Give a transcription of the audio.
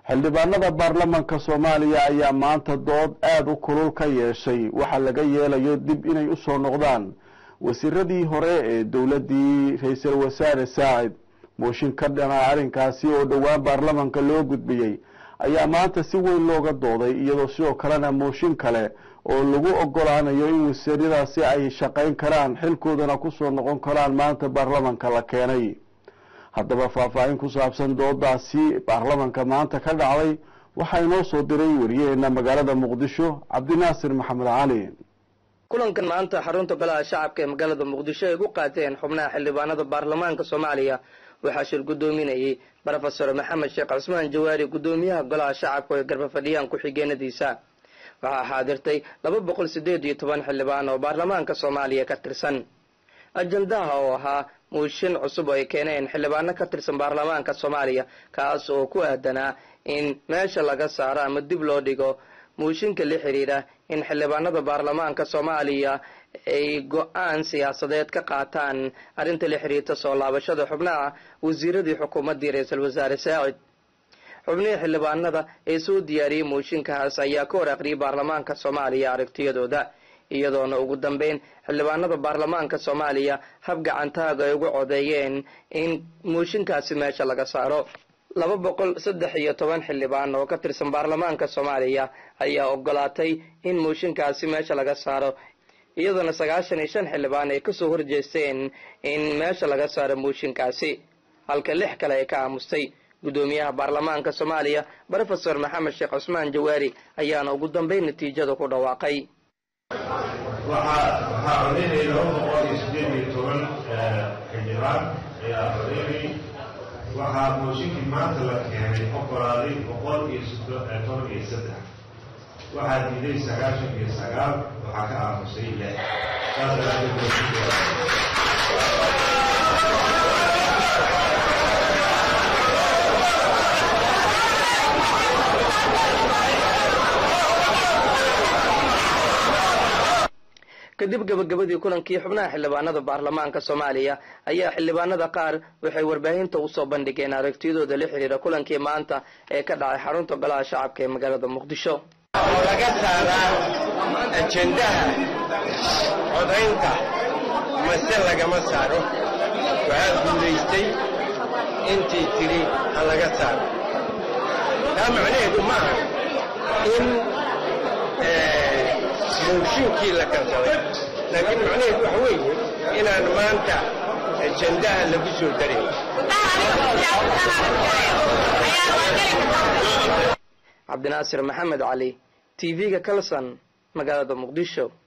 xildhibaanada baarlamanka soomaaliya ayaa maanta dood aada u kulul ka yeeshay waxaa laga yeelayo dib inay usoo noqdaan wasiiradii hore ee dowladdii ra-iisul wasaare saacid mooshin ka dhana arrinkaasi oo dhowaan baarlamanka loo gudbiyey ayaa maanta si weyn looga dooday iyadoo sidoo kalena mooshin kale oo lagu ogolaanayo in wasiiradaasi ay shaqayn karaan xilkoodana kusoo noqon karaan maanta baarlamanka la keenay haddaba faahfaahin ku saabsan doodaasi baarlamanka maanta ka dhacday waxaa inoo soo diray wariyaheena magaalada muqdisho cabdinaasir maxamed cali kulankan maanta xarunta golaha shacabka ee magaalada muqdisho ay gu qaateen xubnaha xildhibaanada baarlamaanka soomaaliya waxaa shir guddoominayay brofesor maxamed sheekh cusmaan jawaari guddoomiyaha golaha shacabka ee garba fadhiyaan ku-xigeenadiisa waxaa xaadirtay laba boqol sideed iyo toban xildhibaan oo baarlamaanka soomaaliya ka tirsan ajandaha oo ahaa muushin cusub oo ay keeneen xildhibaano ka tirsan baarlamaanka soomaaliya kaas oo ku aadanaa in meesha laga saaro ama dib loo dhigo muushinka la xidhiidha in xildhibaanada baarlamaanka soomaaliya ay go-aan siyaasadeed ka qaataan arrinta la xidhiirta soo laabashada xubnaha wasiiradii xukuumaddii ra-iisul wasaare saacid xubnihii xildhibaanada ee soo diyaariyey muushinkaas ayaa ka hor aqriyay baarlamaanka soomaaliya aragtiyadooda iyadoona ugu dambeyn xildhibaanada baarlamaanka soomaaliya hab gacantaaga ay ugu codeeyeen in muushinkaasi meesha laga saaro laba boqol saddex iyo toban xildhibaan oo ka tirsan baarlamaanka soomaaliya ayaa ogolaatay in muushinkaasi meesha laga saaro iyadoona sagaashan iyo shan xildhibaan ay kasoo horjeesteen in meesha laga saaro muushinkaasi halka lix kale ay ka aamustay guddoomiyaha baarlamaanka soomaaliya brofesor maxamed sheekh cusmaan jawaari ayaana ugu dambeyn natiijada ku dhawaaqay waxaa waxaa codeynaya laba boqol iyo sideed iyo toban xildhibaan ayaa codeynay waxaa mooshinkii maanta la keenay oggolaaday boqol iyo toban iyo saddex waxaa diiday sagaashan iyo sagaal waxaa ka aamusay lix saas daraadeed mooshinka kadib gabagabadii kulankii xubnaha xildhibaanada baarlamaanka soomaaliya ayaa xildhibaanada qaar waxay warbaahinta usoo bandhigeen aragtiyadooda la xidhiira kulankii maanta ee ka dhacay xarunta golaha shacabka ee magaalada muqdisho oo laga saaraa ajendaha codaynta mase lagama saaro waxaa guulaystay intii tidhi ha laga saaro taa macnaheedu maaha in mooshinkii la kansaday laakiin macnaheedu waxa weeye inaan maanta ajendaha lagu soo darin cabdinaasir maxamed cali t v-ga kalson magaalada muqdisho